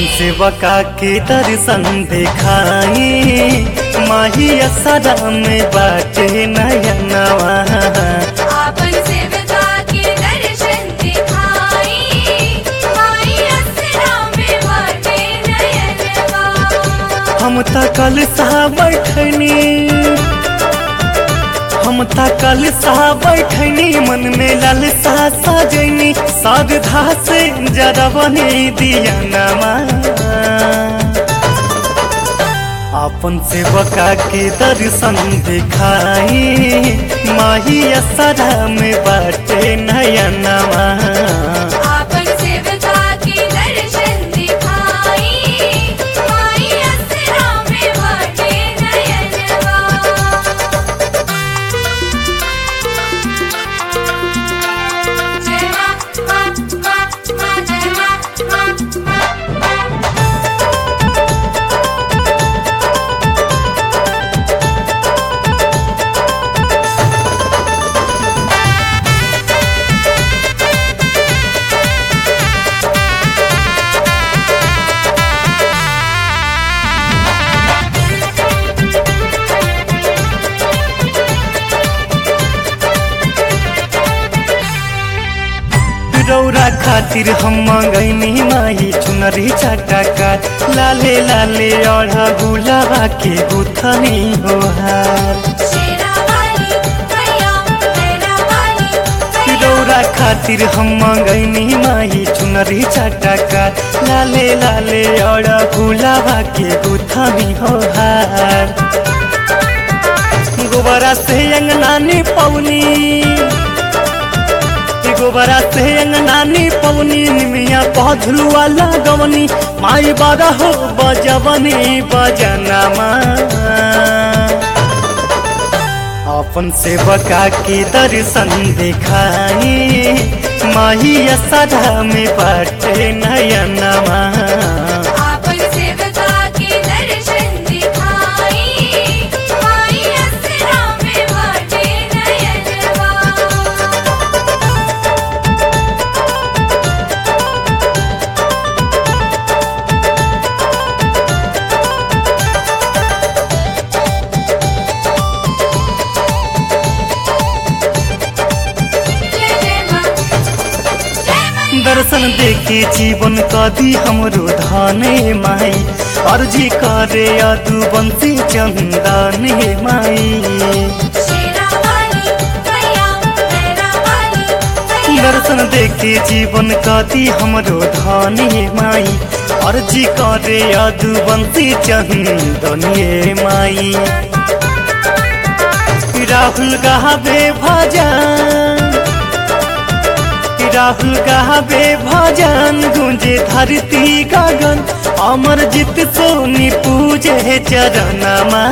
अपन सेवका के दर्शन देखाई माही असरा में बाटे नयनवा आपन सेवका के दर्शन दिखाई माई असरा में बाटे नयनवा हम त कल सा बैठनी हम त कल सा बैठनी मन में लालसा सजनी श्रद्धा से जरा बने दिया नमा अपन सेवका के दर्शन दिखाई माही असरा में बाटे नयनवा आपन सेवका के दर्शन दिखाई माई असरा में बाटे नयनवा जय मां मां मां मां जय मां मां मां रौरा खातिर हम मंगैनी माही चुनरी चटका लाले लाले अढ़ा गुलाबा के गुथनी हो हार शेरा वाली मैया मेरा वाली रौरा खातिर हम मंगैनी माही चुनरी चटका लाले लाले अढ़ा गुलाबा के गुथनी हो हार गोबरा से अंगनानी पौनी गोबरा से अंगनानी पवनी निमिया पौधलुआ लगवनी माई बागा हो बजवनी बजनमा अपन सेवका के दर्शन दिखाई माही असरा में बाटे नयनमा आपन सेवका के दर्शन दिखाई माई असरा में बाटे नयनवा जय जय मां जय मां दर्शन देखे जीवन कदी हमरो धाने माई अर्जी करे अदु बंसी चंदने माई शेरा वाली मैया मेरा वाली दर्शन देखे जीवन कदी हमरो धाने माई अर्जी करे अदु बंसी चंदने माई राहुल गावे भजन राहुल गावे भजन गुंजे धरती गगन अमर जित सोनी पूजे चरणमा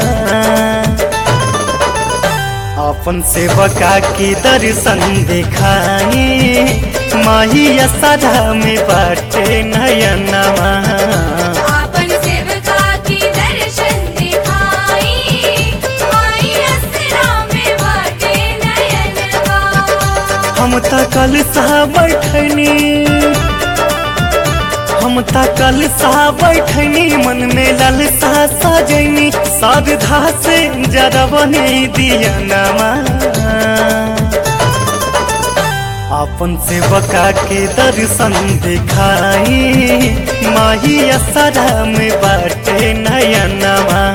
अपन सेवका के दर्शन दिखाई माही असरा में बाटे नयनमा आपन सेवका के दर्शन दिखाई माई असरा में बाटे नयनवा हम त कल सा बैठनी हम त कल सा बैठनी मन में लालसा सजनी श्रद्धा से जरा बने दिया नमा अपन सेवका के दर्शन दिखाई माही असरा में बाटे नयनमा